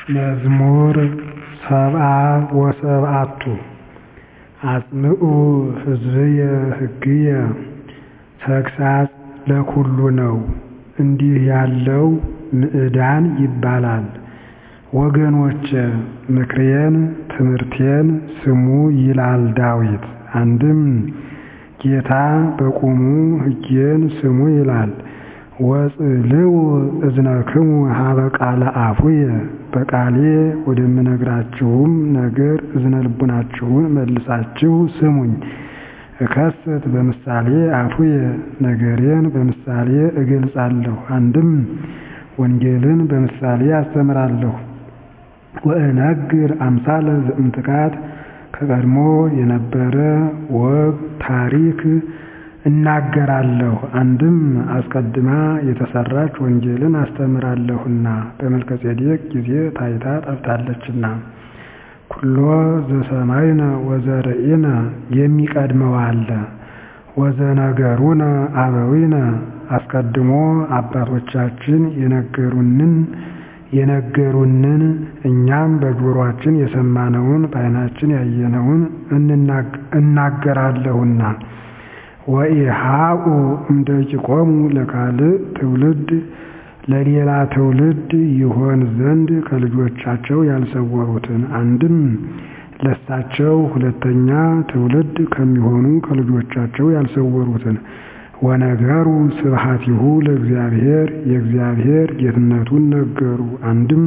መዝሙር ሰብዓ ወሰብዓቱ አጽምዑ ሕዝብየ ሕግየ ተግሣጽ ለኵሉ ነው እንዲህ ያለው ምዕዳን ይባላል። ወገኖቼ ምክሬን ትምህርቴን ስሙ ይላል ዳዊት። አንድም ጌታ በቁሙ ሕጌን ስሙ ይላል። ወጽልው እዝነክሙ ሀበ ቃለ አፉየ በቃሌ ወደምነግራችሁም ነገር እዝነ ልቡናችሁን መልሳችሁ ስሙኝ። እከስት በምሳሌ አፉየ ነገሬን በምሳሌ እገልጻለሁ። አንድም ወንጌልን በምሳሌ አስተምራለሁ። ወእነግር አምሳለ ዘእምትካት ከቀድሞ የነበረ ወግ ታሪክ እናገራለሁ። አንድም አስቀድማ የተሰራች ወንጌልን አስተምራለሁና በመልከጼዴቅ ጊዜ ታይታ ጠፍታለችና። ኩሎ ዘሰማይነ ወዘርኢነ የሚቀድመው አለ። ወዘነገሩነ አበዊነ አስቀድሞ አባቶቻችን የነገሩንን የነገሩንን እኛም በጆሮአችን የሰማነውን በዓይናችን ያየነውን እናገራለሁና። ወኢሃኡ እምደቂቆሙ ለካልእ ትውልድ ለሌላ ትውልድ ይሆን ዘንድ ከልጆቻቸው ያልሰወሩትን አንድም ለሳቸው ሁለተኛ ትውልድ ከሚሆኑ ከልጆቻቸው ያልሰወሩትን ወነገሩ ስብሐቲሁ ለእግዚአብሔር የእግዚአብሔር ጌትነቱን ነገሩ። አንድም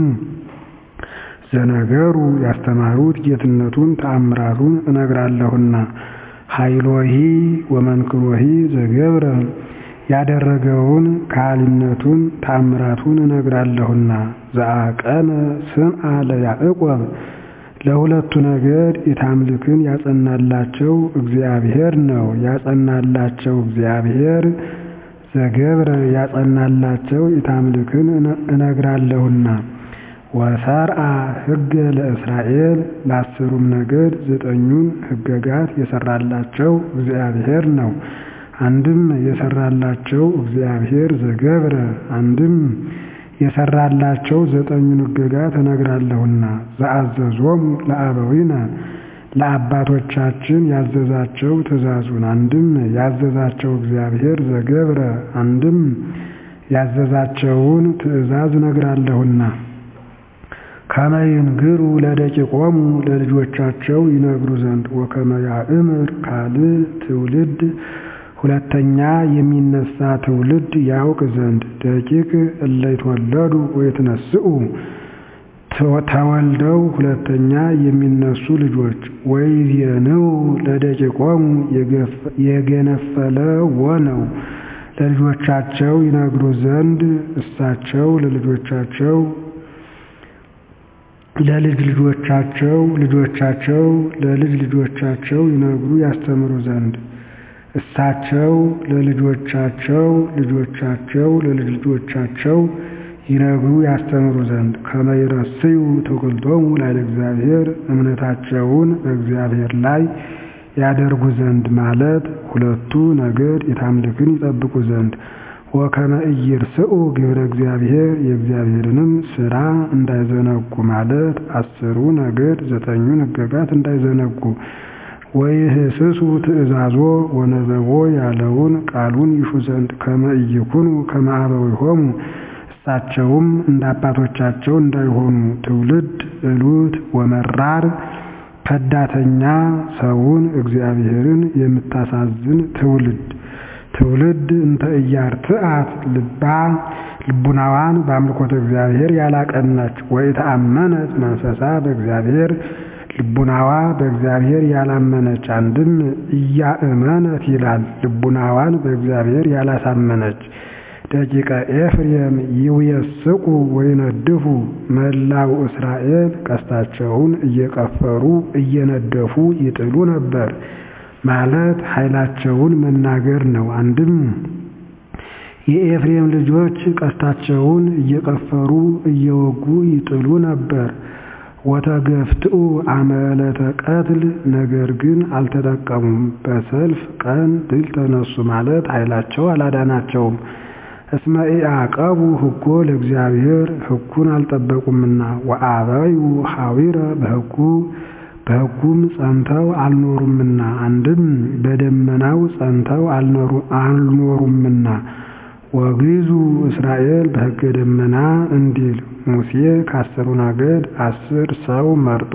ዘነገሩ ያስተማሩት ጌትነቱን ተአምራቱን እነግራለሁና። ኃይሎሂ ወመንክሮሂ ዘገብረ ያደረገውን ከሃሊነቱን ተአምራቱን እነግራለሁና። ዘአቀነ ስምዐ ለያዕቆብ ለሁለቱ ነገድ ኢታምልክን ያጸናላቸው እግዚአብሔር ነው። ያጸናላቸው እግዚአብሔር ዘገብረ ያጸናላቸው ኢታምልክን እነግራለሁና። ወሰርአ ሕገ ለእስራኤል ለአስሩም ነገድ ዘጠኙን ሕገጋት የሰራላቸው እግዚአብሔር ነው። አንድም የሰራላቸው እግዚአብሔር ዘገብረ አንድም የሰራላቸው ዘጠኙን ሕገጋት እነግራለሁና። ዘአዘዞሙ ለአበዊነ ለአባቶቻችን ያዘዛቸው ትእዛዙን አንድም ያዘዛቸው እግዚአብሔር ዘገብረ አንድም ያዘዛቸውን ትእዛዝ እነግራለሁና። ከመ ይንግሩ ለደቂቆሙ ለልጆቻቸው ይነግሩ ዘንድ ወከመ ያእምር ካልእ ትውልድ ሁለተኛ የሚነሳ ትውልድ ያውቅ ዘንድ ደቂቅ እለ ይትወለዱ ወይትነስኡ ተወልደው ሁለተኛ የሚነሱ ልጆች ወይዜንው ለደቂቆሙ የገነፈለ ወነው ለልጆቻቸው ይነግሩ ዘንድ እሳቸው ለልጆቻቸው ለልጅ ልጆቻቸው ልጆቻቸው ለልጅ ልጆቻቸው ይነግሩ ያስተምሩ ዘንድ እሳቸው ለልጆቻቸው ልጆቻቸው ለልጅ ልጆቻቸው ይነግሩ ያስተምሩ ዘንድ ከመ ይረስዩ ተወልዶሙ ላዕለ እግዚአብሔር እምነታቸውን በእግዚአብሔር ላይ ያደርጉ ዘንድ ማለት ሁለቱ ነገድ የታምልክን ይጠብቁ ዘንድ ወከመ ኢይርስኡ ግብረ እግዚአብሔር የእግዚአብሔርንም ሥራ እንዳይዘነጉ ማለት አስሩ ነገድ ዘጠኙን ሕገጋት እንዳይዘነጉ ወይህስሱ ትእዛዞ ወነበቦ ያለውን ቃሉን ይሹ ዘንድ ከመ ኢይኩኑ ከመ አበዊሆሙ እሳቸውም እንደ አባቶቻቸው እንዳይሆኑ ትውልድ እሉት ወመራር ከዳተኛ ሰውን እግዚአብሔርን የምታሳዝን ትውልድ ትውልድ እንተ ኢያርትዐት ልባ ልቡናዋን በአምልኮተ እግዚአብሔር ያላቀናች ወኢተአመነት መንፈሳ በእግዚአብሔር ልቡናዋ በእግዚአብሔር ያላመነች አንድም እያእመነት ይላል ልቡናዋን በእግዚአብሔር ያላሳመነች ደቂቀ ኤፍሬም ይውየስቁ ወይነድፉ መላው እስራኤል ቀስታቸውን እየቀፈሩ እየነደፉ ይጥሉ ነበር ማለት ኃይላቸውን መናገር ነው። አንድም የኤፍሬም ልጆች ቀስታቸውን እየቀፈሩ እየወጉ ይጥሉ ነበር። ወተገፍትኡ አመለተ ቀትል ነገር ግን አልተጠቀሙም። በሰልፍ ቀን ድል ተነሱ ማለት ኃይላቸው አላዳናቸውም። እስመ ኢዐቀቡ ሕጎ ለእግዚአብሔር ሕጉን አልጠበቁምና ወአበዩ ሐዊረ በሕጉ በሕጉም ጸንተው አልኖሩምና አንድም በደመናው ጸንተው አልኖሩምና ወግዙ እስራኤል በሕገ ደመና እንዲል ሙሴ ከአስሩ ነገድ አስር ሰው መርጦ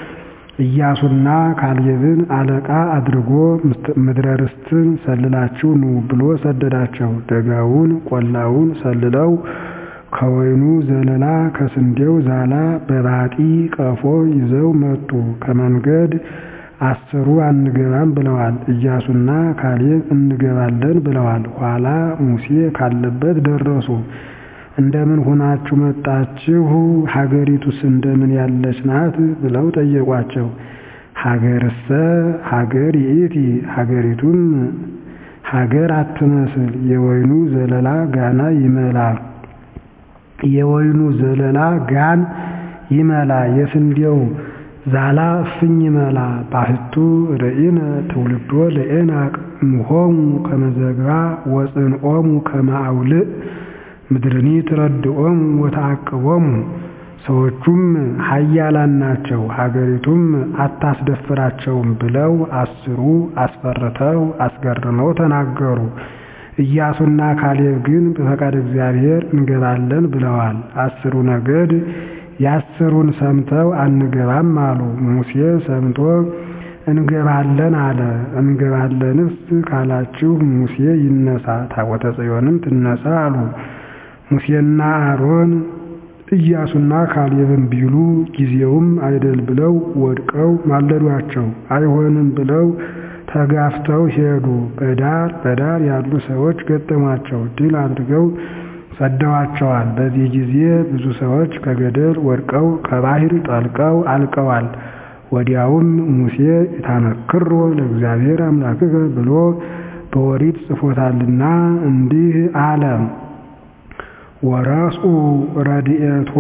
ኢያሱና ካሌብን አለቃ አድርጎ ምድረ ርስትን ሰልላችሁ ኑ ብሎ ሰደዳቸው። ደጋውን ቆላውን ሰልለው ከወይኑ ዘለላ ከስንዴው ዛላ በባጢ ቀፎ ይዘው መጡ። ከመንገድ አስሩ አንገባም ብለዋል። ኢያሱና ካሌብ እንገባለን ብለዋል። ኋላ ሙሴ ካለበት ደረሱ። እንደምን ሆናችሁ መጣችሁ? ሀገሪቱስ እንደምን ያለች ናት? ብለው ጠየቋቸው። ሀገርሰ ሀገር ይእቲ፣ ሀገሪቱም ሀገር አትመስል፣ የወይኑ ዘለላ ጋና ይመላ የወይኑ ዘለላ ጋን ይመላ፣ የስንዴው ዛላ እፍኝ ይመላ። ባህቱ ርኢነ ትውልዶ ለዔናቅ እምሆሙ ከመዘግባ ወፅንኦሙ ከመአውልእ ምድርኒ ትረድኦሙ ወተዓቅቦሙ። ሰዎቹም ኃያላን ናቸው፣ ሀገሪቱም አታስደፍራቸውም ብለው አስሩ አስፈርተው አስገርመው ተናገሩ። ኢያሱና ካሌብ ግን በፈቃድ እግዚአብሔር እንገባለን ብለዋል። አስሩ ነገድ የአስሩን ሰምተው አንገባም አሉ። ሙሴ ሰምቶ እንገባለን አለ። እንገባለንስ ካላችሁ ሙሴ ይነሳ ታቦተ ጽዮንም ትነሳ አሉ። ሙሴና አሮን ኢያሱና ካሌብን ቢሉ ጊዜውም አይደል ብለው ወድቀው ማለዷቸው። አይሆንም ብለው ተጋፍተው ሄዱ። በዳር በዳር ያሉ ሰዎች ገጠሟቸው። ድል አድርገው ሰደዋቸዋል። በዚህ ጊዜ ብዙ ሰዎች ከገደል ወድቀው ከባህር ጠልቀው አልቀዋል። ወዲያውም ሙሴ ኢታመክሮ ለእግዚአብሔር አምላክከ ብሎ በኦሪት ጽፎታልና እንዲህ አለ። ወረስኡ ረድኤቶ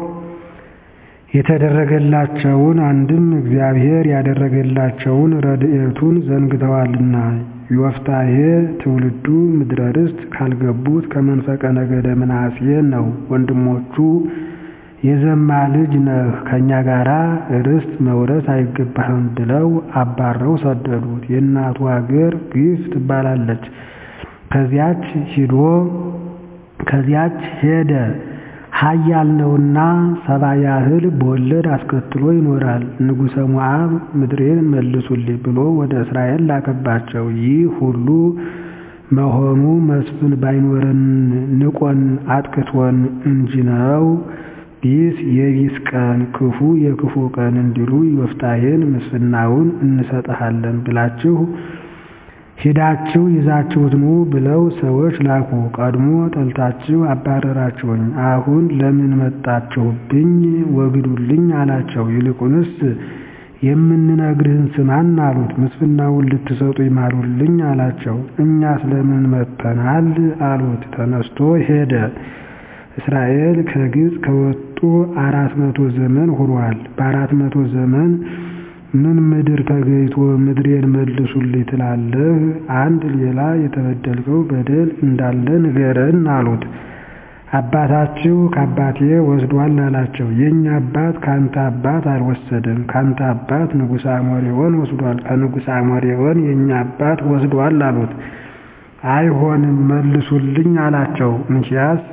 የተደረገላቸውን አንድም እግዚአብሔር ያደረገላቸውን ረድኤቱን ዘንግተዋልና ዮፍታሔ ትውልዱ ምድረ ርስት ካልገቡት ከመንፈቀ ነገደ ምናሴ ነው። ወንድሞቹ የዘማ ልጅ ነህ ከእኛ ጋራ ርስት መውረስ አይገባህም ብለው አባረው ሰደዱት። የእናቱ አገር ግፍ ትባላለች። ከዚያች ሂዶ ከዚያች ሄደ ኃያል ነውና ሰባ ያህል በወለድ አስከትሎ ይኖራል። ንጉሠ ሞዓብ ምድሬን መልሱልኝ ብሎ ወደ እስራኤል ላከባቸው። ይህ ሁሉ መሆኑ መስፍን ባይኖረን ንቆን አጥቅቶን እንጂ ነው። ቢስ የቢስ ቀን ክፉ የክፉ ቀን እንዲሉ ዮፍታሔን ምስፍናውን እንሰጥሃለን ብላችሁ ሂዳችሁ ይዛችሁት ኑ ብለው ሰዎች ላኩ። ቀድሞ ጠልታችሁ አባረራችሁኝ፣ አሁን ለምን መጣችሁብኝ? ወግዱልኝ አላቸው። ይልቁንስ የምንነግርህን ስማን አሉት። ምስፍናውን ልትሰጡ ይማሉልኝ አላቸው። እኛስ ለምን መጥተናል አሉት። ተነስቶ ሄደ። እስራኤል ከግብፅ ከወጡ አራት መቶ ዘመን ሆኗል። በአራት መቶ ዘመን ምን ምድር ተገይቶ ምድሬን መልሱልኝ ትላለህ? አንድ ሌላ የተበደልከው በደል እንዳለ ንገረን አሉት። አባታችሁ ከአባቴ ወስዷል አላቸው። የእኛ አባት ከአንተ አባት አልወሰደም። ከአንተ አባት ንጉሥ አሞሬዎን ወስዷል፣ ከንጉሥ አሞሬዎን የእኛ አባት ወስዷል አሉት። አይሆንም መልሱልኝ አላቸው። እንኪያስ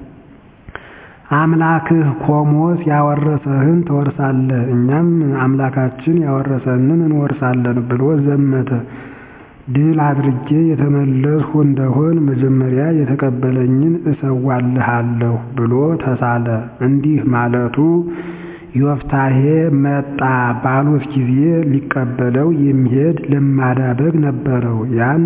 አምላክህ ኮሞስ ያወረሰህን ትወርሳለህ፣ እኛም አምላካችን ያወረሰንን እንወርሳለን ብሎ ዘመተ። ድል አድርጌ የተመለስሁ እንደሆን መጀመሪያ የተቀበለኝን እሰዋልሃለሁ ብሎ ተሳለ። እንዲህ ማለቱ ዮፍታሔ መጣ ባሉት ጊዜ ሊቀበለው የሚሄድ ለማዳ በግ ነበረው። ያን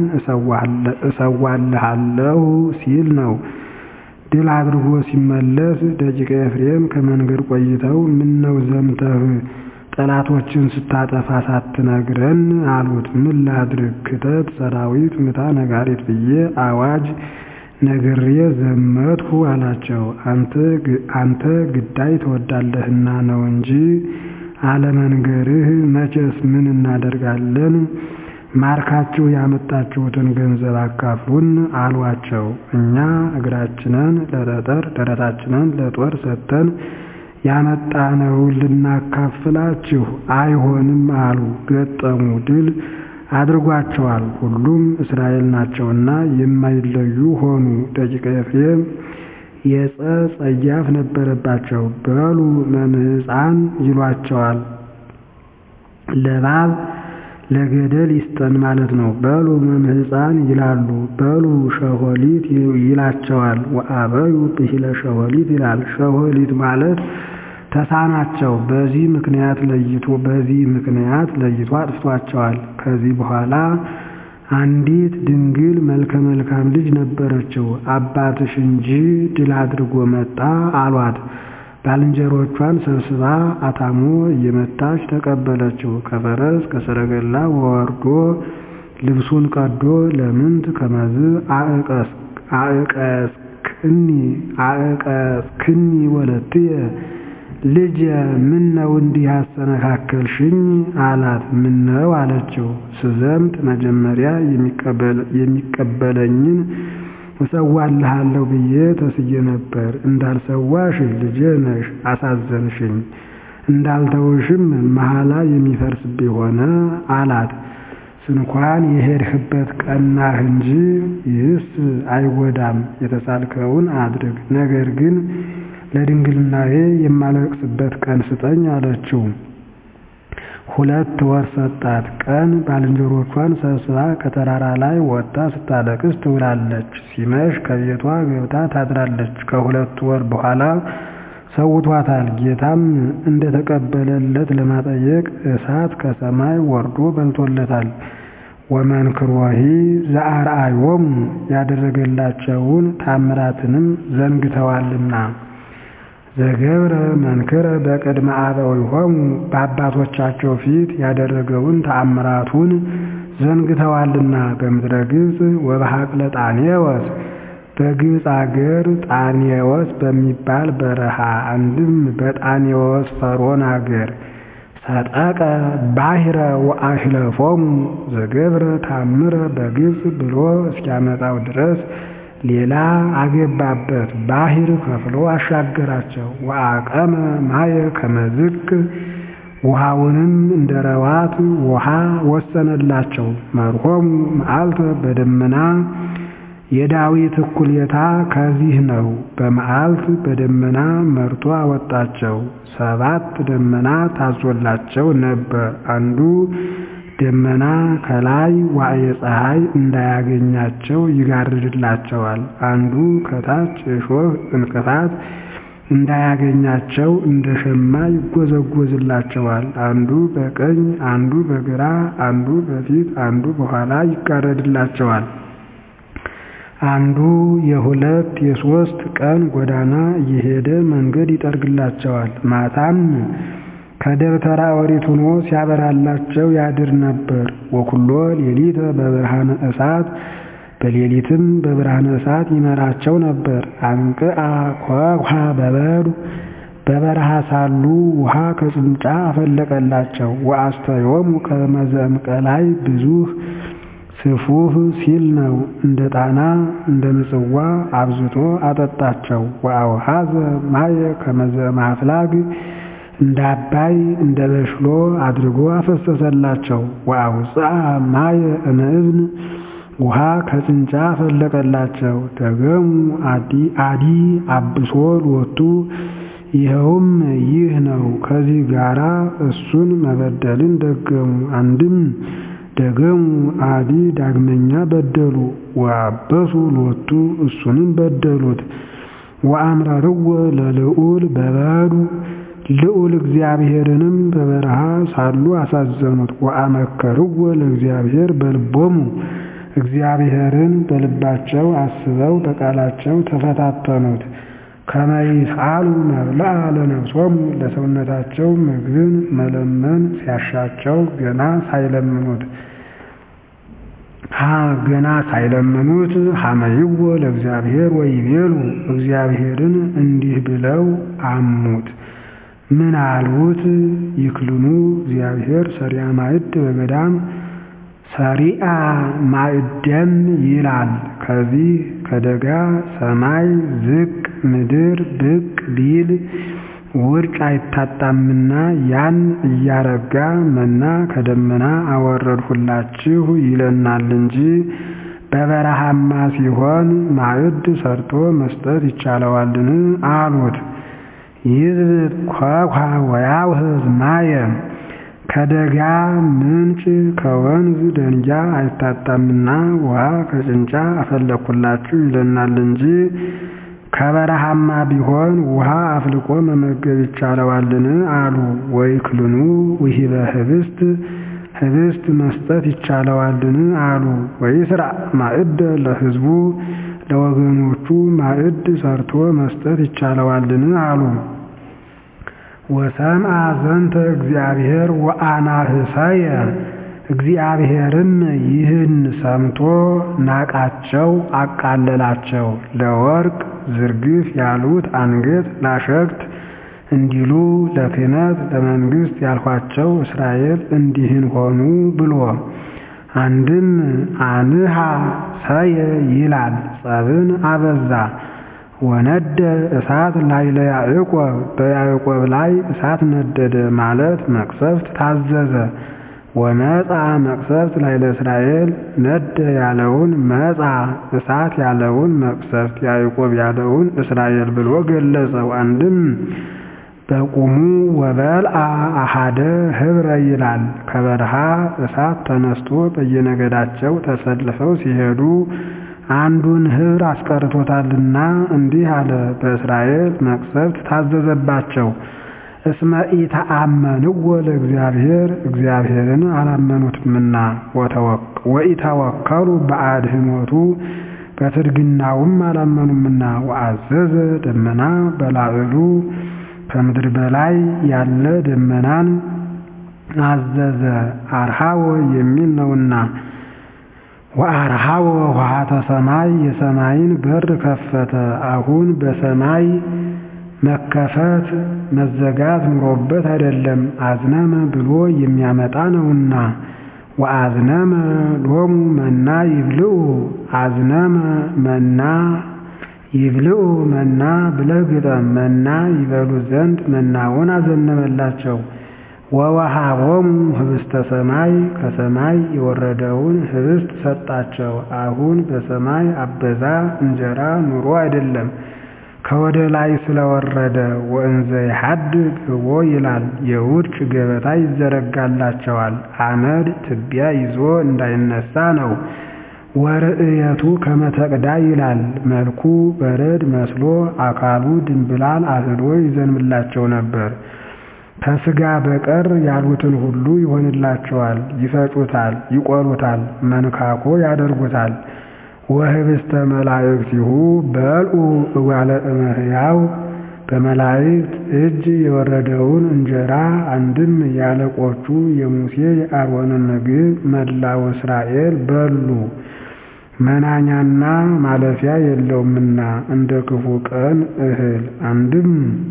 እሰዋልሃለሁ ሲል ነው። ድል አድርጎ ሲመለስ ደቂቀ ኤፍሬም ከመንገድ ቆይተው ምነው ዘምተህ ጠላቶችን ስታጠፋ ሳትነግረን አሉት። ምን ላድርግ ክተት ሰራዊት ምታ ነጋሪት ብዬ አዋጅ ነግሬ ዘመትሁ አላቸው። አንተ ግዳይ ትወዳለህና ነው እንጂ አለመንገርህ መቼስ ምን እናደርጋለን? ማርካችሁ ያመጣችሁትን ገንዘብ አካፍሉን አሏቸው። እኛ እግራችንን ለጠጠር ደረታችንን ለጦር ሰጥተን ያመጣነውን ልናካፍላችሁ አይሆንም አሉ። ገጠሙ። ድል አድርጓቸዋል። ሁሉም እስራኤል ናቸውና የማይለዩ ሆኑ። ደቂቀ ኤፍሬም የጸ ጸያፍ ነበረባቸው። በሉ መምህፃን ይሏቸዋል። ለእባብ ለገደል ይስጠን ማለት ነው። በሉ መምህፃን ይላሉ። በሉ ሸሆሊት ይላቸዋል። ወአበዩ ብሂለ ሸሆሊት ይላል። ሸሆሊት ማለት ተሳናቸው። በዚህ ምክንያት ለይቶ በዚህ ምክንያት ለይቶ አጥፍቷቸዋል። ከዚህ በኋላ አንዲት ድንግል መልከ መልካም ልጅ ነበረችው። አባትሽ እንጂ ድል አድርጎ መጣ አሏት። ባልንጀሮቿን ሰብስባ አታሞ እየመታች ተቀበለችው። ከፈረስ ከሰረገላ ወርዶ ልብሱን ቀዶ ለምንት ከመዝ አዕቀስክኒ አዕቀስክኒ ወለትየ ልጅ ምን ነው እንዲህ አሰነካከልሽኝ? አላት። ምን ነው አለችው። ስዘምት መጀመሪያ የሚቀበለኝን እሰዋልሃለሁ ብዬ ተስዬ ነበር። እንዳልሰዋሽ ልጄ ነሽ፣ አሳዘንሽኝ። እንዳልተውሽም መሐላ የሚፈርስብኝ ሆነ አላት። ስንኳን የሄድህበት ቀናህ እንጂ ይህስ አይጎዳም፣ የተሳልከውን አድርግ። ነገር ግን ለድንግልናዬ የማለቅስበት ቀን ስጠኝ አለችው። ሁለት ወር ሰጣት። ቀን ባልንጀሮቿን ሰብስባ ከተራራ ላይ ወጥታ ስታለቅስ ትውላለች። ሲመሽ ከቤቷ ገብታ ታድራለች። ከሁለት ወር በኋላ ሰውቷታል። ጌታም እንደተቀበለለት ለማጠየቅ እሳት ከሰማይ ወርዶ በልቶለታል። ወመንክሮሂ ዘአርአዮሙ ያደረገላቸውን ታምራትንም ዘንግተዋልና ዘገብረ መንክረ በቅድመ አበዊሆሙ በአባቶቻቸው ፊት ያደረገውን ተአምራቱን ዘንግተዋልና በምድረ ግብፅ ወበሐቅለ ጣኔዎስ በግብፅ አገር ጣኔዎስ በሚባል በረሃ አንድም በጣኔዎስ ፈሮን አገር ሰጠቀ ባሕረ ወአሽለፎሙ ዘገብረ ታምረ በግብፅ ብሎ እስኪያመጣው ድረስ ሌላ አገባበት። ባሕር ከፍሎ አሻገራቸው። ወአቀመ ማየ ከመዝቅ ውሃውንም እንደ ረዋት ውሃ ወሰነላቸው። መርሆሙ መዓልተ በደመና የዳዊት እኩሌታ ከዚህ ነው። በመዓልት በደመና መርቶ አወጣቸው። ሰባት ደመና ታዞላቸው ነበር። አንዱ ደመና ከላይ ዋዕየ ፀሐይ እንዳያገኛቸው ይጋርድላቸዋል። አንዱ ከታች እሾህ እንቅፋት እንዳያገኛቸው እንደ ሸማ ይጎዘጎዝላቸዋል። አንዱ በቀኝ አንዱ በግራ አንዱ በፊት አንዱ በኋላ ይጋረድላቸዋል። አንዱ የሁለት የሶስት ቀን ጎዳና እየሄደ መንገድ ይጠርግላቸዋል። ማታም ከደብተራ ኦሪት ሆኖ ሲያበራላቸው ያድር ነበር። ወኩሎ ሌሊተ በብርሃነ እሳት በሌሊትም በብርሃነ እሳት ይመራቸው ነበር። አንቅአ ኮኳ በበዱ በበረሃ ሳሉ ውሃ ከጭንጫ አፈለቀላቸው። ወአስተዮሙ ከመዘምቀላይ ብዙህ ስፉህ ሲል ነው። እንደ ጣና እንደ ምጽዋ አብዝቶ አጠጣቸው። ወአውሃዘ ማየ ከመዘማፍላግ እንደ አባይ እንደ በሽሎ አድርጎ አፈሰሰላቸው። ወአውፅአ ማየ እምእብን ውሃ ከጭንጫ ፈለቀላቸው። ደገሙ አዲ አብሶ ሎቱ ይኸውም ይህ ነው። ከዚህ ጋራ እሱን መበደልን ደገሙ። አንድም ደገሙ አዲ ዳግመኛ በደሉ። ወአበሱ ሎቱ እሱንም በደሉት። ወአምረርዎ ለልዑል በበዱ ልዑል እግዚአብሔርንም በበረሃ ሳሉ አሳዘኑት። ወአመከርዎ ለእግዚአብሔር በልቦሙ እግዚአብሔርን በልባቸው አስበው በቃላቸው ተፈታተኑት። ከመይስአሉ መብልዐ ለነፍሶሙ ለሰውነታቸው ምግብን መለመን ሲያሻቸው ገና ሳይለምኑት ገና ሳይለምኑት ሀመይዎ ለእግዚአብሔር ወይቤሉ እግዚአብሔርን እንዲህ ብለው አሙት። ምን አልሁት? ይክልኑ እግዚአብሔር ሰሪያ ማዕድ በገዳም ሰሪአ ማዕደም ይላል። ከዚህ ከደጋ ሰማይ ዝቅ ምድር ብቅ ቢል ውርጭ አይታጣምና ያን እያረጋ መና ከደመና አወረድሁላችሁ ይለናል እንጂ በበረሃማ ሲሆን ማዕድ ሰርቶ መስጠት ይቻለዋልን? አሉት። ይዝብጥ ኮኳ ወያውህዝ ማየ ከደጋ ምንጭ ከወንዝ ደንጊያ አይታጣምና ውሃ ከጭንጫ አፈለኩላችሁ ይለናል እንጂ ከበረሃማ ቢሆን ውሃ አፍልቆ መመገብ ይቻለዋልን? አሉ። ወይክልኑ ውሂበ ህብስት ህብስት መስጠት ይቻለዋልን? አሉ። ወይስራ ማዕደ ለህዝቡ ለወገኖቹ ማዕድ ሰርቶ መስጠት ይቻለዋልን? አሉ። ወሰምአ ዘንተ እግዚአብሔር ወአናህሰየ እግዚአብሔርም ይህን ሰምቶ ናቃቸው፣ አቃለላቸው። ለወርቅ ዝርግፍ ያሉት አንገት ላሸክት እንዲሉ ለክህነት ለመንግሥት ያልኋቸው እስራኤል እንዲህን ሆኑ ብሎ አንድም አንሃ ሰየ ይላል ጸብን አበዛ። ወነደ እሳት ላይ ለያዕቆብ በያዕቆብ ላይ እሳት ነደደ ማለት መቅሰፍት ታዘዘ። ወመፃ መቅሰፍት ላይ ለእስራኤል ነደ ያለውን መፃ እሳት ያለውን መቅሰፍት ያዕቆብ ያለውን እስራኤል ብሎ ገለጸው። አንድም በቁሙ ወበልአ አሃደ ህብረ ይላል። ከበረሃ እሳት ተነስቶ በየነገዳቸው ተሰልፈው ሲሄዱ አንዱን ህብር አስቀርቶታልና እንዲህ አለ። በእስራኤል መቅሰፍት ታዘዘባቸው። እስመ ኢተአመንዎ ለእግዚአብሔር እግዚአብሔርን አላመኑትምና ወኢተወከሉ በአድህኖቱ በትድግናውም አላመኑምና ወአዘዘ ደመና በላዕሉ ከምድር በላይ ያለ ደመናን አዘዘ። አርሃወ የሚል ነውና ወአርሃወ ውሃተ ሰማይ የሰማይን በር ከፈተ። አሁን በሰማይ መከፈት መዘጋት ኑሮበት አይደለም፣ አዝነመ ብሎ የሚያመጣ ነውና። ወአዝነመ ሎሙ መና ይብልዑ አዝነመ መና ይብልዑ መና ብለህ ግጠም። መና ይበሉ ዘንድ መናውን አዘነበላቸው። ወወሃቦሙ ህብስተ ሰማይ ከሰማይ የወረደውን ህብስት ሰጣቸው። አሁን በሰማይ አበዛ እንጀራ ኑሮ አይደለም ከወደ ላይ ስለወረደ ወእንዘ ይሐድግ ህቦ ይላል። የውርጭ ገበታ ይዘረጋላቸዋል። አመድ ትቢያ ይዞ እንዳይነሳ ነው። ወርእየቱ ከመተቅዳ ይላል። መልኩ በረድ መስሎ አካሉ ድንብላል አህሎ ይዘንምላቸው ነበር። ከስጋ በቀር ያሉትን ሁሉ ይሆንላቸዋል። ይፈጩታል፣ ይቆሉታል፣ መንካኮ ያደርጉታል። ወህብስተ መላእክቲሁ በልዑ እጓለ እመሕያው በመላእክት እጅ የወረደውን እንጀራ አንድም ያለቆቹ የሙሴ የአሮንን ምግብ መላው እስራኤል በሉ። መናኛና ማለፊያ የለውምና እንደ ክፉ ቀን እህል አንድም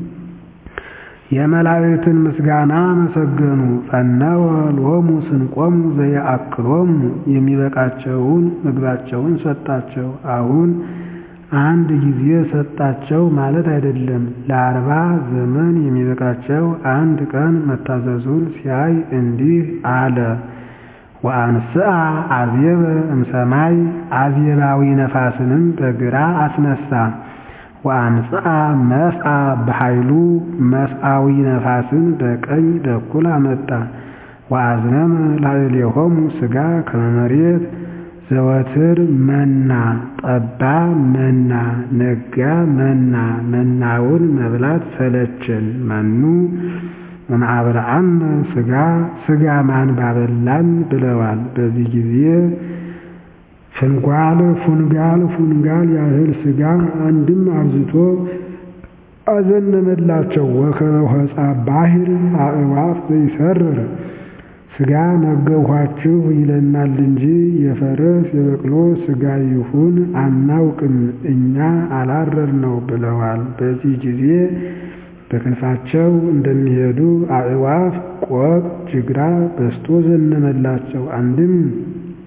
የመላእክትን ምስጋና መሰገኑ። ፈነወ ሎሙ ስንቆሙ ዘየአክሎሙ የሚበቃቸውን ምግባቸውን ሰጣቸው። አሁን አንድ ጊዜ ሰጣቸው ማለት አይደለም። ለአርባ ዘመን የሚበቃቸው አንድ ቀን መታዘዙን ሲያይ እንዲህ አለ። ወአንስአ አዝየበ እምሰማይ አዝየባዊ ነፋስንም በግራ አስነሳ። ወአምጽአ መስአ በኃይሉ መስአዊ ነፋስን በቀኝ በኩል አመጣ። ወአዝነመ ላዕሌሆሙ ሥጋ ከመ መሬት ዘወትር መና ጠባ መና ነጋ መና መናውን መብላት ሰለችን መኑ ወነአብልዐነ ሥጋ ሥጋ ማን ባበላን ብለዋል። በዚህ ጊዜ ፍንጓል ፉንጋል ፉንጋል ያህል ሥጋ አንድም አብዝቶ አዘነመላቸው። ወከመ ሆፃ ባሕር አዕዋፍ ዘይሰርር ሥጋ መገብኋችሁ ይለናል እንጂ የፈረስ የበቅሎ ሥጋ ይሁን አናውቅም፣ እኛ አላረር ነው ብለዋል። በዚህ ጊዜ በክንፋቸው እንደሚሄዱ አዕዋፍ ቆቅ ጅግራ በስቶ ዘነመላቸው። አንድም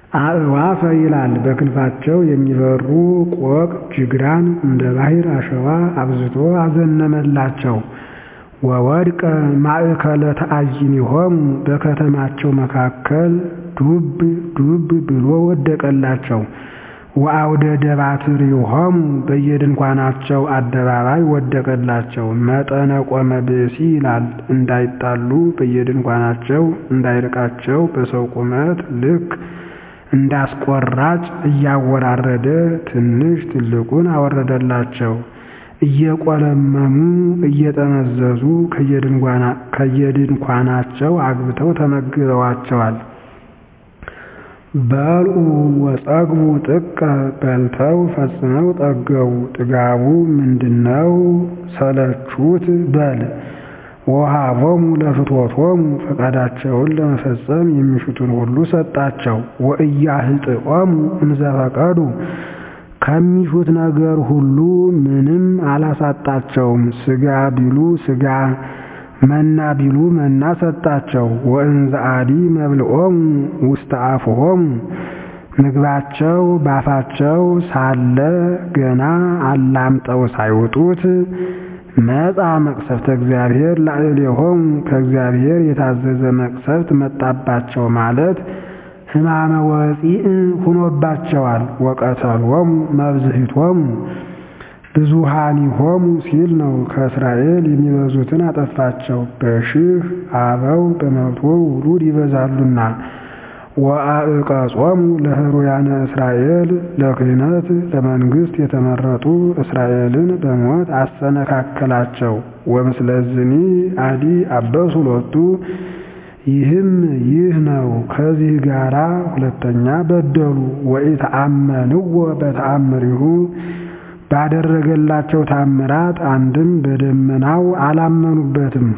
አእዋፈ ይላል በክንፋቸው የሚበሩ ቆቅ ጅግራን እንደ ባሕር አሸዋ አብዝቶ አዘነመላቸው። ወወድቀ ማእከለ ተአይኒሆሙ በከተማቸው መካከል ዱብ ዱብ ብሎ ወደቀላቸው። ወአውደ ደባትሪሆሙ በየድንኳናቸው አደባባይ ወደቀላቸው። መጠነ ቆመ ብእሲ ይላል እንዳይጣሉ በየድንኳናቸው እንዳይርቃቸው በሰው ቁመት ልክ እንዳስቆራጭ እያወራረደ ትንሽ ትልቁን አወረደላቸው። እየቆለመሙ እየጠመዘዙ ከየድንኳናቸው አግብተው ተመግበዋቸዋል። በልዑ ወጸግቡ ጥቀ በልተው ፈጽመው ጠገቡ። ጥጋቡ ምንድነው? ሰለቹት በል ወሃቦሙ ለፍትወቶሙ ፈቃዳቸውን ለመፈጸም የሚሹትን ሁሉ ሰጣቸው። ወእያህጥኦሙ እንዘፈቀዱ ከሚሹት ነገር ሁሉ ምንም አላሳጣቸውም። ሥጋ ቢሉ ሥጋ መና ቢሉ መና ሰጣቸው። ወእንዘ አዲ መብልዖሙ ውስተ አፍሆሙ ምግባቸው ባፋቸው ሳለ ገና አላምጠው ሳይውጡት መጻ መቅሰፍተ እግዚአብሔር ላዕሌሆሙ ከእግዚአብሔር የታዘዘ መቅሰፍት መጣባቸው ማለት ሕማመ ወፂእ ሁኖባቸዋል። ወቀተሎሙ መብዝሂቶሙ ብዙሃኒሆሙ ሲል ነው። ከእስራኤል የሚበዙትን አጠፋቸው። በሺህ አበው በመቶ ውሉድ ይበዛሉና። ወአዕቀጾሙ ለህሩያነ እስራኤል ለክህነት ለመንግሥት የተመረጡ እስራኤልን በሞት አሰነካከላቸው። ወምስለዝኒ አዲ አበሱ ሎቱ ይህም ይህ ነው። ከዚህ ጋራ ሁለተኛ በደሉ። ወኢተአመንዎ በተአምሪሁ ባደረገላቸው ታምራት አንድም በደመናው አላመኑበትም።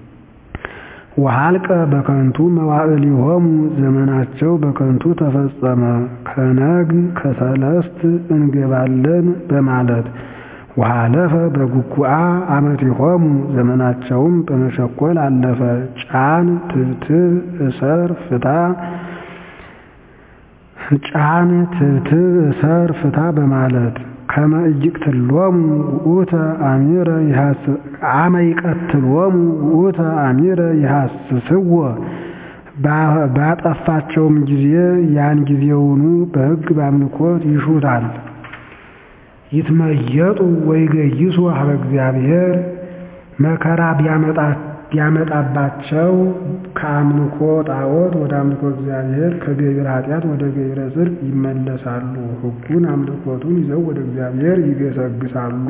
ወሃልቀ በከንቱ መዋዕሊሆሙ ዘመናቸው በከንቱ ተፈጸመ። ከነግ ከሰለስት እንገባለን በማለት ወሃለፈ በጉጉአ አመቲሆሙ ዘመናቸውም በመሸኮል አለፈ። ጫን ትብትብ እሰር ፍታ ጫን ትብትብ እሰር ፍታ በማለት ከመ ኢይቅትሎሙ ውእተ አሚረ አመ ይቀትሎሙ ውእተ አሚረ ይሐስስዎ ባጠፋቸውም ጊዜ ያን ጊዜውኑ በሕግ በአምልኮት ይሹታል። ይትመየጡ ወይገይሱ ሀበ እግዚአብሔር መከራ ቢያመጣባቸው ከአምልኮ ጣዖት ወደ አምልኮ እግዚአብሔር ከገቢረ ኃጢአት ወደ ገቢረ ጽድቅ ይመለሳሉ። ሕጉን አምልኮቱን ይዘው ወደ እግዚአብሔር ይገሰግሳሉ፣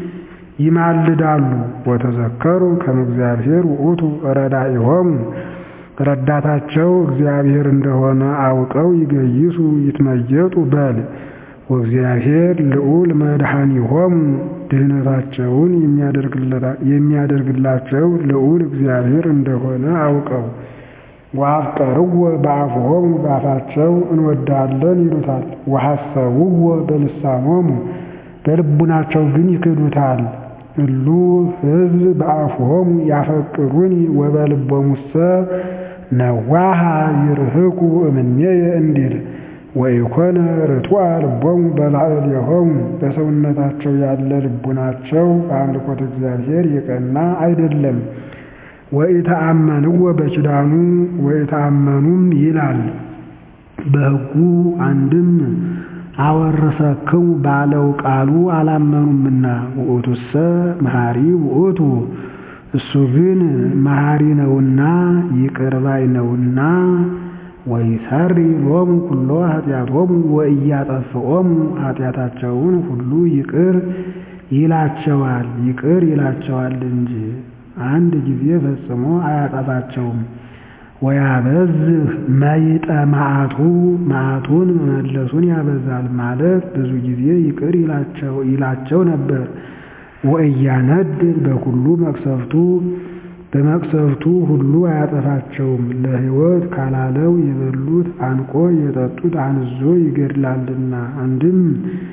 ይማልዳሉ። ወተዘከሩ ከመ እግዚአብሔር ውእቱ ረዳኢሆሙ ረዳታቸው እግዚአብሔር እንደሆነ አውቀው ይገይሱ ይትመየጡ በል ወእግዚአብሔር ልዑል መድኃኒሆሙ ድህነታቸውን የሚያደርግላቸው ልዑል እግዚአብሔር እንደሆነ አውቀው ወአፍቀርዎ በአፍሆሙ በአፋቸው እንወዳለን ይሉታል። ወሐሰብዎ በልሳኖሙ በልቡናቸው ግን ይክዱታል። እሉ ሕዝብ በአፍሆሙ ያፈቅሩኒ ወበልቦሙሰ ነዋሃ ይርህቁ እምኔየ እንዲል ወኢኮነ ርቱዐ ልቦሙ በላዕሌሆሙ በሰውነታቸው ያለ ልቡናቸው በአምልኮተ እግዚአብሔር የቀና አይደለም። ወኢተአመንዎ በኪዳኑ ወኢተአመኑም ይላል በሕጉ አንድም አወረሰክሙ ባለው ቃሉ አላመኑምና። ውእቱሰ መሐሪ ውእቱ እሱ ግን መሐሪ ነውና ይቅር ባይ ነውና ወይሰሪ ሎሙ ኩሎ ኃጢአቶሙ ወኢያጠፍኦሙ ኃጢአታቸውን ሁሉ ይቅር ይላቸዋል ይቅር ይላቸዋል እንጂ አንድ ጊዜ ፈጽሞ አያጠፋቸውም። ወያበዝህ መይጠ መዓቱ መዓቱን መመለሱን ያበዛል ማለት ብዙ ጊዜ ይቅር ይላቸው ነበር። ወእያነድድ በኩሉ መቅሰፍቱ በመቅሰፍቱ ሁሉ አያጠፋቸውም። ለሕይወት ካላለው የበሉት አንቆ የጠጡት አንዞ ይገድላልና። አንድም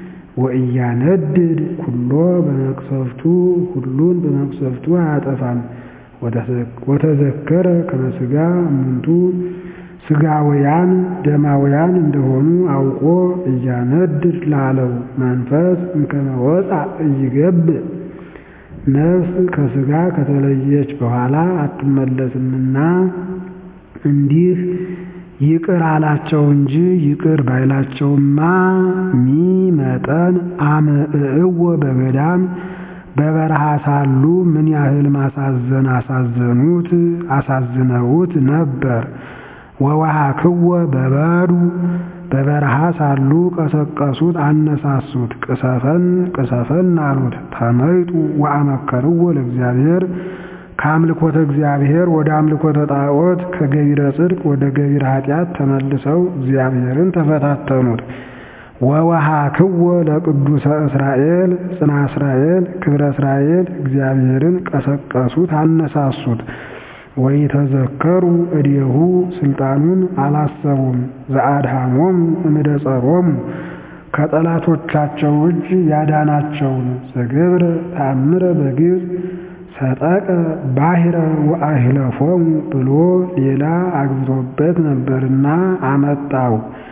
ወእያነድድ ኩሎ በመቅሰፍቱ ሁሉን በመቅሰፍቱ አያጠፋም። ወተዘከረ ከመ ሥጋ እሙንቱ ሥጋውያን ደማውያን እንደሆኑ አውቆ እያነድድ ላለው መንፈስ እንከመ ወፃእ ኢይገብእ ነፍስ ከሥጋ ከተለየች በኋላ አትመለስምና እንዲህ ይቅር አላቸው እንጂ ይቅር ባይላቸውማ ሚ መጠን አመእእዎ በገዳም በበረሃ ሳሉ ምን ያህል ማሳዘን አሳዘኑት አሳዝነውት ነበር። ወወሃክዎ በበዱ በበረሃ ሳሉ ቀሰቀሱት አነሳሱት። ቅሰፈን ቅሰፈን አሉት። ተመይጡ ወአመከርዎ ለእግዚአብሔር ከአምልኮተ እግዚአብሔር ወደ አምልኮተ ጣዖት ከገቢረ ጽድቅ ወደ ገቢረ ኃጢአት ተመልሰው እግዚአብሔርን ተፈታተኑት። ወወሃክዎ ለቅዱሰ እስራኤል ጽና እስራኤል ክብረ እስራኤል እግዚአብሔርን ቀሰቀሱት አነሳሱት። ወይተዘከሩ እዴሁ ስልጣኑን አላሰቡም። ዘአድኃሞሙ እምደ ጸሮሙ ከጠላቶቻቸው እጅ ያዳናቸውን ዘገብረ ተአምረ በግብፅ ሰጠቀ ባሕረ ወአሂለፎሙ ብሎ ሌላ አግብቶበት ነበርና አመጣው።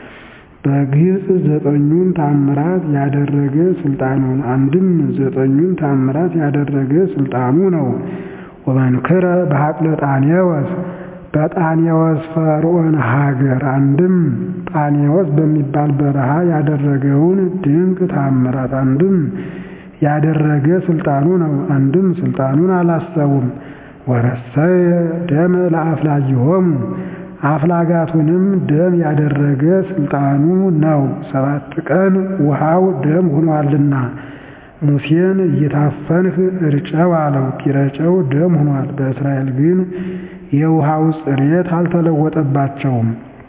በግብፅ ዘጠኙን ታምራት ያደረገ ስልጣኑን አንድም ዘጠኙን ታምራት ያደረገ ስልጣኑ ነው። ወመንክረ በሀቅለ ጣኔወስ በጣኔወስ ፈርዖን ሀገር አንድም ጣኔወስ በሚባል በረሃ ያደረገውን ድንቅ ታምራት አንድም ያደረገ ስልጣኑ ነው። አንድም ስልጣኑን አላሰቡም። ወረሰየ ደመ ለአፍላጊሆሙ አፍላጋቱንም ደም ያደረገ ስልጣኑ ነው። ሰባት ቀን ውሃው ደም ሆኗልና ሙሴን እየታፈንህ እርጨው አለው። ቢረጨው ደም ሆኗል። በእስራኤል ግን የውሃው ጽሬት አልተለወጠባቸውም።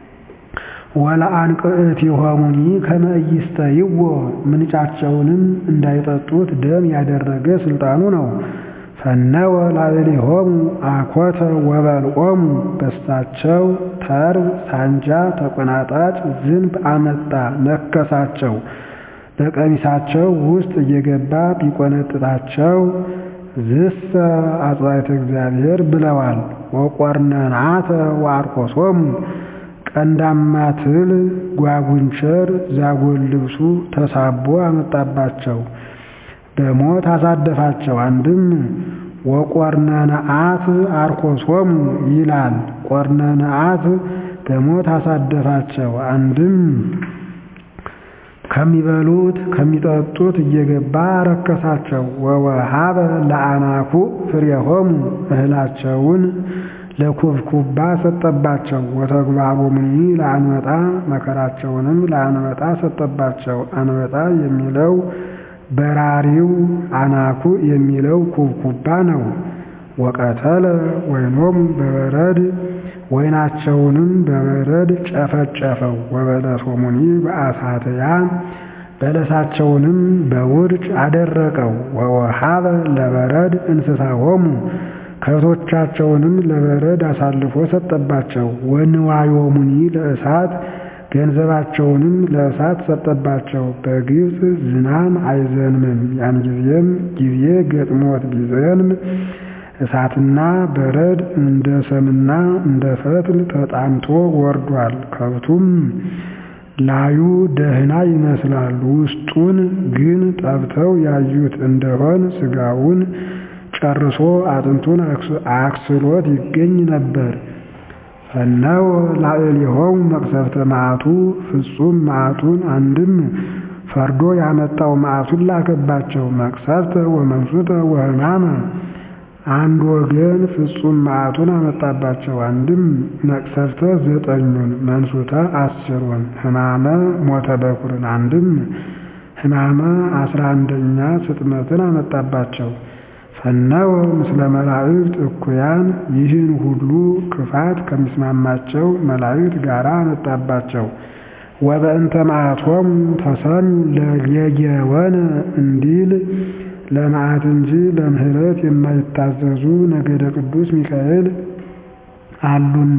ወለአንቅዕቲሆሙኒ ከመ ኢይስተይዎ ምንጫቸውንም እንዳይጠጡት ደም ያደረገ ስልጣኑ ነው። ፈነወ ላዕሌሆሙ አኮተ ወበልዖሙ በሳቸው ተርብ ሳንጃ ተቆናጣጭ ዝንብ አመጣ ነከሳቸው። በቀሚሳቸው ውስጥ እየገባ ቢቆነጥጣቸው ዝሰ አጽባይተ እግዚአብሔር ብለዋል። ወቆርነናተ ወአርቆሶሙ ቀንዳማ ትል ጓጉንቸር ዛጎል ልብሱ ተሳቦ አመጣባቸው በሞት አሳደፋቸው። አንድም ወቆርነነአት አርኮሶሙ ይላል። ቆርነነአት በሞት አሳደፋቸው። አንድም ከሚበሉት ከሚጠጡት እየገባ ረከሳቸው። ወወሃበ ለአናኩ ፍሬሆሙ እህላቸውን ለኩብኩባ ሰጠባቸው። ወተግባቦሙኒ ለአንበጣ መከራቸውንም ለአንበጣ ሰጠባቸው። አንበጣ የሚለው በራሪው አናኩ የሚለው ኩብኩባ ነው። ወቀተለ ወይኖሙ በበረድ ወይናቸውንም በበረድ ጨፈጨፈው። ወበለሶሙኒ በአሳትያ በለሳቸውንም በውርጭ አደረቀው። ወወሃበ ለበረድ እንስሳሆሙ ከብቶቻቸውንም ለበረድ አሳልፎ ሰጠባቸው። ወንዋዮሙኒ ለእሳት ገንዘባቸውንም ለእሳት ሰጠባቸው። በግብፅ ዝናም አይዘንምም። ያን ጊዜም ጊዜ ገጥሞት ቢዘንም እሳትና በረድ እንደ ሰምና እንደ ፈትል ተጣምቶ ወርዷል። ከብቱም ላዩ ደህና ይመስላል፣ ውስጡን ግን ጠብተው ያዩት እንደሆን ሥጋውን ጨርሶ አጥንቱን አክስሎት ይገኝ ነበር። ፈነወ ላዕሌሆሙ መቅሰፍተ መዓቱ ፍጹም መዓቱን አንድም ፈርዶ ያመጣው መዓቱን ላከባቸው። መቅሰፍተ ወመንሱተ ወሕማመ አንድ ወገን ፍጹም መዓቱን አመጣባቸው። አንድም መቅሰፍተ ዘጠኙን መንሱተ አስሩን ሕማመ ሞተ በኩርን አንድም ሕማመ አስራ አንደኛ ስጥመትን አመጣባቸው። ፈነወ ምስለ መላእክት እኩያን ይህን ሁሉ ክፋት ከሚስማማቸው መላእክት ጋር አመጣባቸው። ወበእንተ መዓቶሙ ተሰኙ ለጌጌወነ እንዲል ለመዓት እንጂ ለምሕረት የማይታዘዙ ነገደ ቅዱስ ሚካኤል አሉና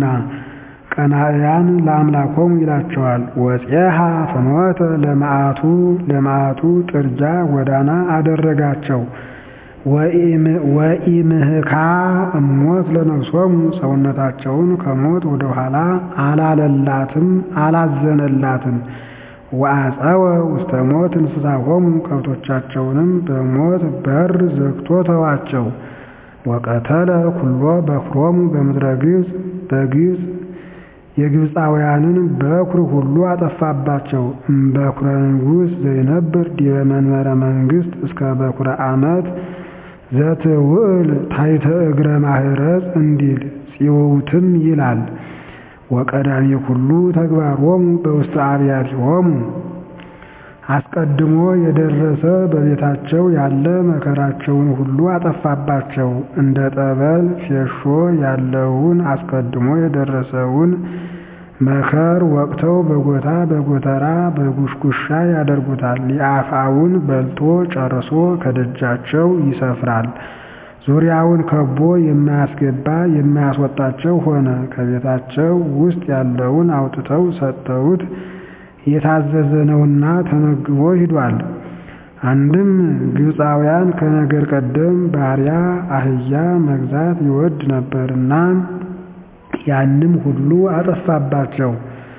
ቀናእያን ለአምላኮሙ ይላቸዋል። ወፄሃ ፍኖተ ለመዓቱ ለመዓቱ ጥርጃ ጎዳና አደረጋቸው። ወኢምህካ እሞት ለነፍሶሙ ሰውነታቸውን ከሞት ወደ ኋላ አላለላትም አላዘነላትም። ወአፀወ ውስተ ሞት እንስሳሆሙ ከብቶቻቸውንም በሞት በር ዘግቶ ተዋቸው። ወቀተለ ኩሎ በኵሮሙ በምድረ ግብፅ በግብፅ የግብፃውያንን በኵር ሁሉ አጠፋባቸው። እምበኵረ ንጉሥ ዘይነብር ዲበ መንበረ መንግሥት እስከ በኵረ ዓመት ዘትውዕል ታሕተ እግረ ማህረጽ እንዲል ጽውውትም ይላል። ወቀዳሚ ኩሉ ተግባሮሙ በውስተ አብያቲሆሙ አስቀድሞ የደረሰ በቤታቸው ያለ መከራቸውን ሁሉ አጠፋባቸው። እንደ ጠበል ፌሾ ያለውን አስቀድሞ የደረሰውን መከር ወቅተው በጎታ በጎተራ በጉሽጉሻ ያደርጉታል። የአፍአውን በልቶ ጨርሶ ከደጃቸው ይሰፍራል። ዙሪያውን ከቦ የማያስገባ የማያስወጣቸው ሆነ። ከቤታቸው ውስጥ ያለውን አውጥተው ሰጥተውት የታዘዘ ነውና ተመግቦ ሂዷል። አንድም ግብፃውያን ከነገር ቀደም ባሪያ አህያ መግዛት ይወድ ነበርና ያንም ሁሉ አጠፋባቸው።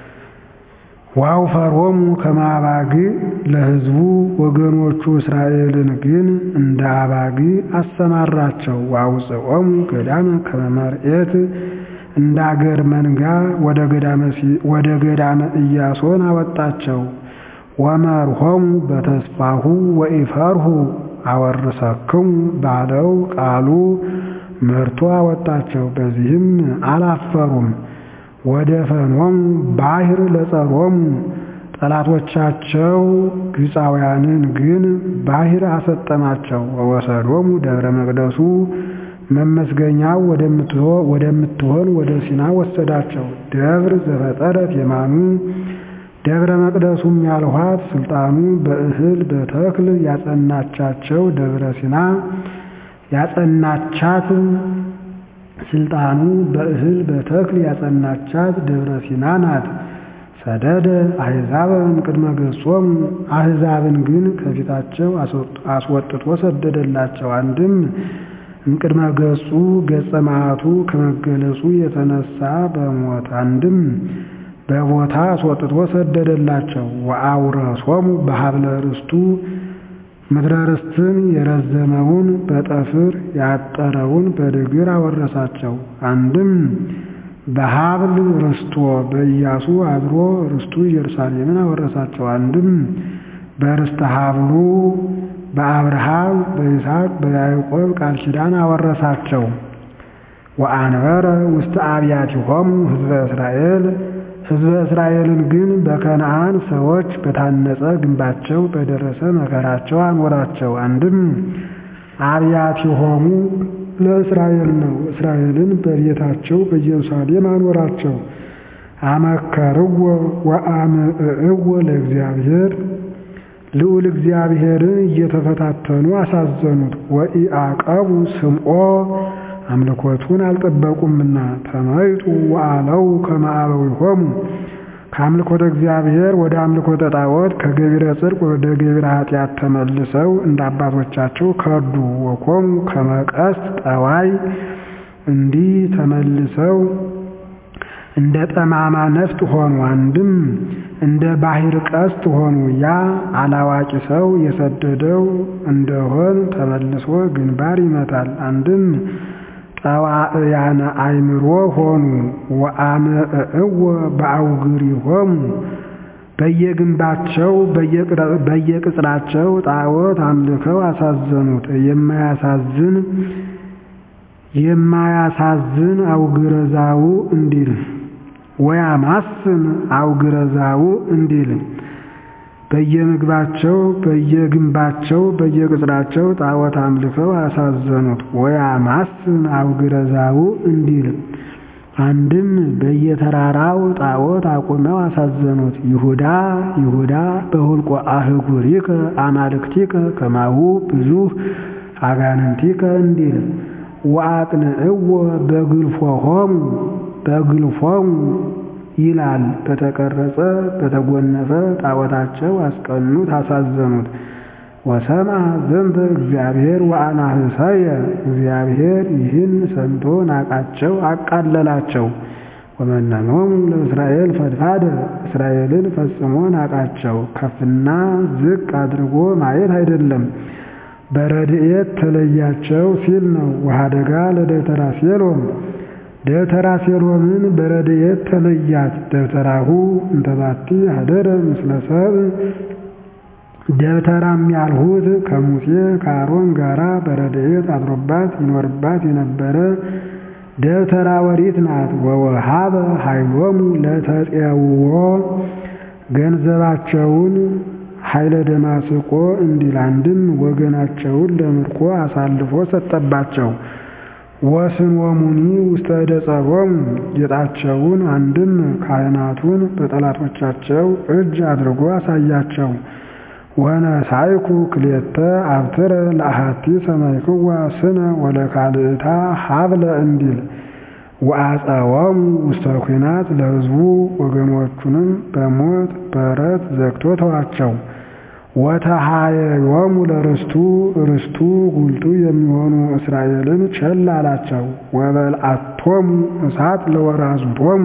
ወአውፈሮሙ ከመ አባግዕ ለሕዝቡ ወገኖቹ እስራኤልን ግን እንደ አባግዕ አሰማራቸው። ወአውፅኦሙ ገዳመ ከመ መርኤት እንደ አገር መንጋ ወደ ገዳመ ኢያሶን አወጣቸው። ወመርሆሙ በተስፋሁ ወኢፈርሁ አወርሰክሙ ባለው ቃሉ መርቶ አወጣቸው። በዚህም አላፈሩም። ወደ ፈኖሙ ባሕር ለጸሮሙ ጠላቶቻቸው ግብፃውያንን ግን ባሕር አሰጠማቸው። ወወሰዶሙ ደብረ መቅደሱ መመስገኛው ወደምትሆን ወደ ሲና ወሰዳቸው። ደብር ዘፈጠረት የማኑ ደብረ መቅደሱም ያልኋት ስልጣኑ በእህል በተክል ያጸናቻቸው ደብረ ሲና ያጸናቻት ስልጣኑ በእህል በተክል ያጸናቻት ደብረ ሲና ናት። ሰደደ አሕዛብ እምቅድመ ገጾሙ አሕዛብን ግን ከፊታቸው አስወጥቶ ሰደደላቸው። አንድም እምቅድመ ገጹ ገጸ መዓቱ ከመገለጹ የተነሳ በሞት አንድም በቦታ አስወጥቶ ሰደደላቸው። ወአውረሶሙ በሀብለ ርስቱ ምድረ ርስትን የረዘመውን በጠፍር ያጠረውን በድግር አወረሳቸው። አንድም በሀብል ርስቶ በኢያሱ አድሮ ርስቱ ኢየሩሳሌምን አወረሳቸው። አንድም በርስተ ሀብሉ በአብርሃም በይስሐቅ በያዕቆብ ቃል ኪዳን አወረሳቸው። ወአንበረ ውስተ አብያቲሆሙ ሕዝበ እስራኤል ሕዝበ እስራኤልን ግን በከነዓን ሰዎች በታነጸ ግንባቸው በደረሰ መከራቸው አኖራቸው። አንድም አብያቲሆሙ ለእስራኤል ነው። እስራኤልን በቤታቸው በኢየሩሳሌም አኖራቸው። አመከርዎ ወአምዕዕዎ ለእግዚአብሔር ልዑል እግዚአብሔርን እየተፈታተኑ አሳዘኑት። ወኢአቀቡ ስምዖ አምልኮቱን አልጠበቁምና ተመይጡ ወአለው ከመ አበዊሆሙ ከአምልኮተ እግዚአብሔር ወደ አምልኮተ ጣዖት ከገቢረ ጽድቅ ወደ ገቢረ ኃጢአት ተመልሰው እንደ አባቶቻቸው ከዱ። ወኮሙ ከመ ቀስት ጠዋይ እንዲህ ተመልሰው እንደ ጠማማ ነፍጥ ሆኑ። አንድም እንደ ባሕር ቀስት ሆኑ። ያ አላዋቂ ሰው የሰደደው እንደሆን ተመልሶ ግንባር ይመታል። አንድም ጠዋእያነ አእምሮ ሆኑ። ወአምዕዕዎ በአውግሪሆሙ በየግንባቸው በየቅጽራቸው ጣዖት አምልከው አሳዘኑት። የማያሳዝን የማያሳዝን አውግረዛው እንዲል ወያማስን አውግረዛው እንዲል በየምግባቸው በየግንባቸው በየቅጽራቸው ጣዖት አምልከው አሳዘኑት። ወያማስን አውግረዛው እንዲል አንድም በየተራራው ጣዖት አቁመው አሳዘኑት። ይሁዳ ይሁዳ በሁልቆ አህጉሪከ አማልክቲከ ከማሁ ብዙኅ አጋንንቲከ እንዲል ወአቅንዕዎ በግልፎሆሙ በግልፎሙ ይላል። በተቀረጸ በተጎነፈ ጣዖታቸው አስቀኑት፣ አሳዘኑት። ወሰምዐ ዘንተ እግዚአብሔር ወአናህሰየ እግዚአብሔር ይህን ሰምቶ ናቃቸው፣ አቃለላቸው። ወመነኖሙ ለእስራኤል ፈድፋደ እስራኤልን ፈጽሞ ናቃቸው። ከፍና ዝቅ አድርጎ ማየት አይደለም፣ በረድኤት ተለያቸው ሲል ነው። ወኀደጋ ለደብተራ ሴሎም ደብተራ ሴሎምን በረድኤት ተለያት። ደብተራሁ እንተባቲ ሀደረ ምስለ ሰብእ ደብተራም ያልሁት ከሙሴ ከአሮን ጋራ በረድኤት አድሮባት ይኖርባት የነበረ ደብተራ ኦሪት ናት። ወወሃበ ኃይሎሙ ለተጼውዖ ገንዘባቸውን ኃይለ ደማስቆ እንዲል አንድም ወገናቸውን ለምርኮ አሳልፎ ሰጠባቸው። ወስንወሙኒ ውስተ እደ ጸሮሙ ጌጣቸውን አንድም ካህናቱን በጠላቶቻቸው እጅ አድርጎ አሳያቸው። ወነሳይኩ ክልኤተ አብትረ ለአሐቲ ሰማይክዋ ስነ ወለካልእታ ሀብለ እንዲል ወአጸወሙ ውስተ ኲናት ለሕዝቡ ወገኖቹንም በሞት በረት ዘግቶ ተዋቸው። ወተሃየዮሙ ለርስቱ ርስቱ ጉልቱ የሚሆኑ እስራኤልን ቸል አላቸው። ወበልዓቶሙ እሳት ለወራዙቶሙ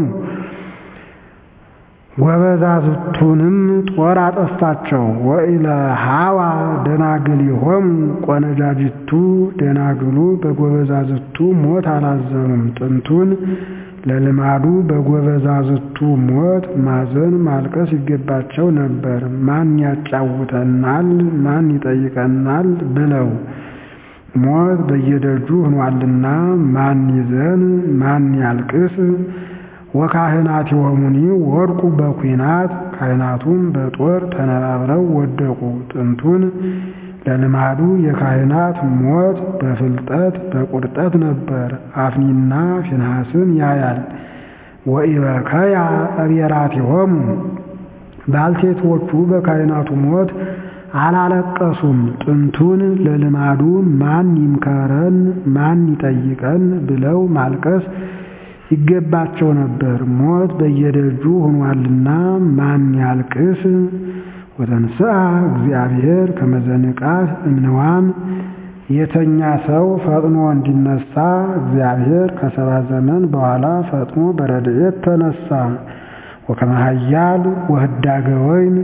ወበዛዝቱንም ጦር አጠፋቸው። ወኢለሃዋ ደናግሊሆሙ ቆነጃጅቱ ደናግሉ በጎበዛዝቱ ሞት አላዘኑም። ጥንቱን ለልማዱ በጎበዛዝቱ ሞት ማዘን ማልቀስ ይገባቸው ነበር። ማን ያጫውተናል፣ ማን ይጠይቀናል ብለው ሞት በየደጁ ሆኗልና ማን ይዘን ማን ያልቅስ? ወካህናቲሆሙኒ ወድቁ በኲናት ካህናቱም በጦር ተነባብረው ወደቁ። ጥንቱን ለልማዱ የካህናት ሞት በፍልጠት በቁርጠት ነበር። አፍኒና ፊንሐስን ያያል። ወኢበከያ አብየራቲሆሙ ባልቴቶቹ በካህናቱ ሞት አላለቀሱም። ጥንቱን ለልማዱ ማን ይምከረን ማን ይጠይቀን ብለው ማልቀስ ይገባቸው ነበር። ሞት በየደጁ ሆኗልና ማን ያልቅስ? ወተንሥአ እግዚአብሔር ከመዘንቃት እምንዋም የተኛ ሰው ፈጥኖ እንዲነሳ እግዚአብሔር ከሰባ ዘመን በኋላ ፈጥኖ በረድኤት ተነሳ። ወከመ ኃያል ወህዳገ ወይን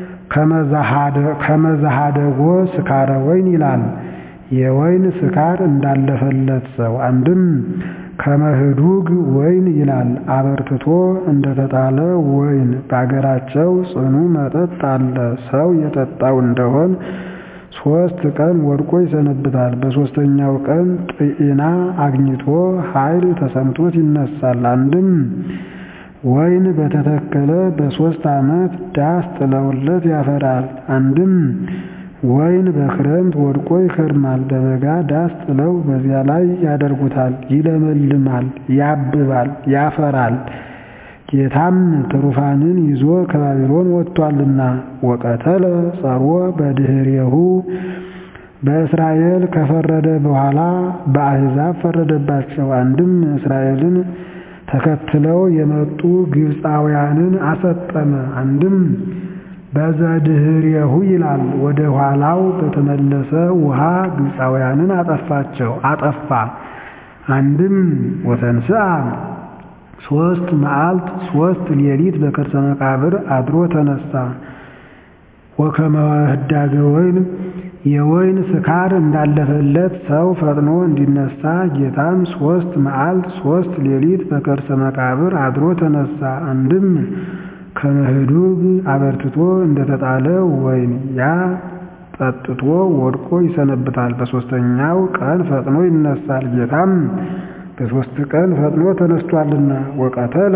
ከመዛሃደጎ ስካረ ወይን ይላል። የወይን ስካር እንዳለፈለት ሰው አንድም ከመህዱግ ወይን ይላል። አበርትቶ እንደተጣለ ወይን በአገራቸው ጽኑ መጠጥ አለ። ሰው የጠጣው እንደሆን ሶስት ቀን ወድቆ ይሰነብታል። በሶስተኛው ቀን ጤና አግኝቶ ኃይል ተሰምቶት ይነሳል። አንድም ወይን በተተከለ በሶስት ዓመት ዳስ ጥለውለት ያፈራል። አንድም ወይን በክረምት ወድቆ ይከርማል። በበጋ ዳስ ጥለው በዚያ ላይ ያደርጉታል። ይለመልማል፣ ያብባል፣ ያፈራል። ጌታም ትሩፋንን ይዞ ከባቢሎን ወጥቷልና ወቀተለ ጸርዎ በድኅሬሁ በእስራኤል ከፈረደ በኋላ በአሕዛብ ፈረደባቸው። አንድም እስራኤልን ተከትለው የመጡ ግብፃውያንን አሰጠመ። አንድም በዘድኅሬሁ ይላል። ወደ ኋላው በተመለሰ ውሃ ግብፃውያንን አጠፋቸው አጠፋ። አንድም ወተንሥአ ሶስት መዓልት ሶስት ሌሊት በከርሰ መቃብር አድሮ ተነሳ። ወከመ ህዳገ ወይን የወይን ስካር እንዳለፈለት ሰው ፈጥኖ እንዲነሳ ጌታም ሶስት መዓልት ሶስት ሌሊት በከርሰ መቃብር አድሮ ተነሳ። አንድም ከመህዱግ አበርትቶ እንደተጣለ ወይን ያ ጠጥቶ ወድቆ ይሰነብታል። በሦስተኛው ቀን ፈጥኖ ይነሳል። ጌታም በሦስት ቀን ፈጥኖ ተነስቷልና ወቀተለ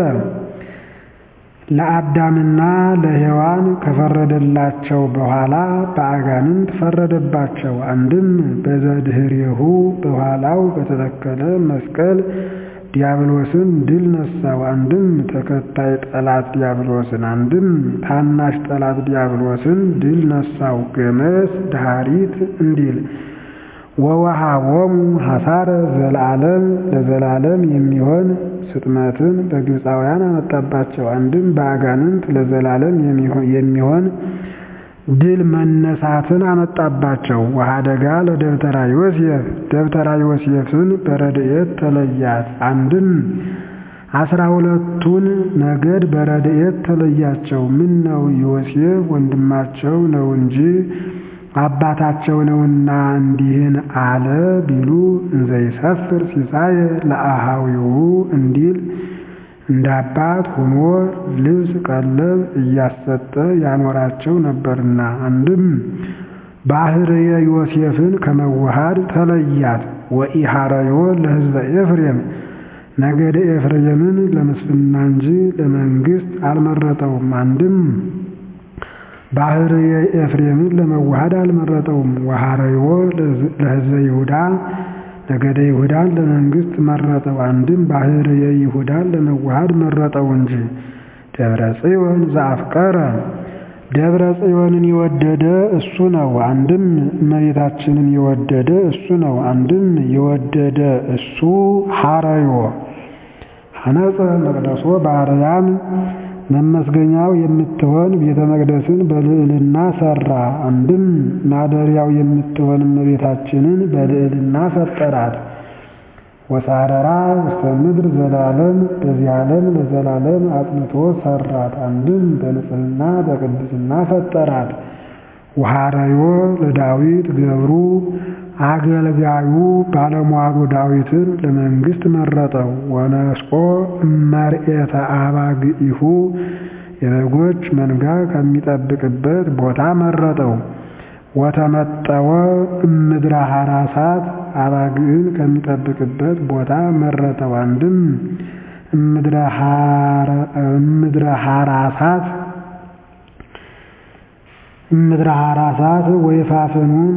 ለአዳምና ለሔዋን ከፈረደላቸው በኋላ በአጋንንት ፈረደባቸው። አንድም በዘድኅሬሁ በኋላው በተተከለ መስቀል ዲያብሎስን ድል ነሳው። አንድም ተከታይ ጠላት ዲያብሎስን፣ አንድም ታናሽ ጠላት ዲያብሎስን ድል ነሳው። ገመስ ዳሪት እንዲል ወወሃቦሙ ሐሳረ ዘለዓለም ለዘላለም የሚሆን ስጥመትን በግብፃውያን አመጣባቸው። አንድም በአጋንንት ለዘላለም የሚሆን ድል መነሳትን አመጣባቸው። ወሀደጋ ለደብተራ ዮሴፍ ደብተራ ዮሴፍን በረድኤት ተለያት። አንድም አስራ ሁለቱን ነገድ በረድኤት ተለያቸው። ምን ነው ዮሴፍ ወንድማቸው ነው እንጂ አባታቸው ነውና እንዲህን አለ ቢሉ እንዘይሰፍር ሲሳየ ለአሃዊሁ እንዲል እንደ አባት ሆኖ ልብስ ቀለብ እያሰጠ ያኖራቸው ነበርና። አንድም ባህርየ ዮሴፍን ከመዋሃድ ተለያት። ወኢሃረዮ ለሕዝበ ኤፍሬም ነገደ ኤፍሬምን ለምስፍና እንጂ ለመንግስት አልመረጠውም። አንድም ባህርየ ኤፍሬምን ለመዋሃድ አልመረጠውም። ወሃረዮ ለሕዝበ ይሁዳ ነገደ ይሁዳን ለመንግስት መረጠው። አንድም ባህርየ ይሁዳን ለመዋሃድ መረጠው እንጂ። ደብረ ጽዮን ዘአፍቀረ ደብረ ጽዮንን የወደደ እሱ ነው። አንድም እመቤታችንን የወደደ እሱ ነው። አንድም የወደደ እሱ ሐረዮ ሐነጸ መቅደሶ በአርያም መመስገኛው የምትሆን ቤተ መቅደስን በልዕልና ሰራ። አንድም ማደሪያው የምትሆን እመቤታችንን በልዕልና ፈጠራት። ወሳረራ ውስተ ምድር ዘላለም በዚህ ዓለም ለዘላለም አጽንቶ ሰራት። አንድም በንጽህና በቅድስና ፈጠራት። ወሐረዮ ለዳዊት ገብሩ አገልጋዩ ባለሟሉ ዳዊትን ለመንግስት መረጠው። ወነስቆ እመርኤተ አባግኢሁ የበጎች መንጋ ከሚጠብቅበት ቦታ መረጠው። ወተመጠወ እምድረ ሐራሳት አባግዕን ከሚጠብቅበት ቦታ መረጠው። አንድም እምድረ ሐራሳት እምድረ ሐራሳት ወይፋፍኑን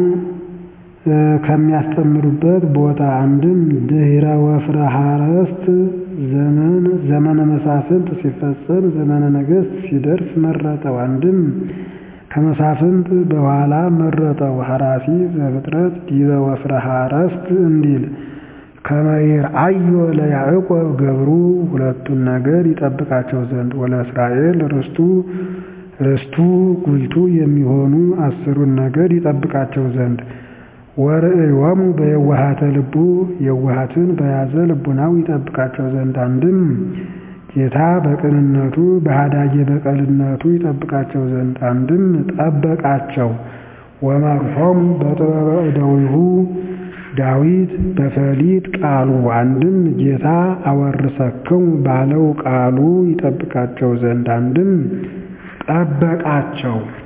ከሚያስጠምዱበት ቦታ አንድም ድህረ ወፍረ ሐረስት ዘመን ዘመነ መሳፍንት ሲፈጸም ዘመነ ነገሥት ሲደርስ መረጠው። አንድም ከመሳፍንት በኋላ መረጠው። ሐራሲ ዘፍጥረት ዲበ ወፍረ ሐረስት እንዲል ከመይር አዮ ለያዕቆብ ገብሩ ሁለቱን ነገድ ይጠብቃቸው ዘንድ ወለ እስራኤል ርስቱ ርስቱ ጉልቱ የሚሆኑ አስሩን ነገድ ይጠብቃቸው ዘንድ ወርእዮሙ በየዋሃተ ልቡ የዋሃትን በያዘ ልቡናው ይጠብቃቸው ዘንድ አንድም ጌታ በቅንነቱ በሃዳጌ በቀልነቱ ይጠብቃቸው ዘንድ አንድም ጠበቃቸው። ወመርሖሙ በጥበበ እደዊሁ ዳዊት በፈሊጥ ቃሉ አንድም ጌታ አወርሰክሙ ባለው ቃሉ ይጠብቃቸው ዘንድ አንድም ጠበቃቸው።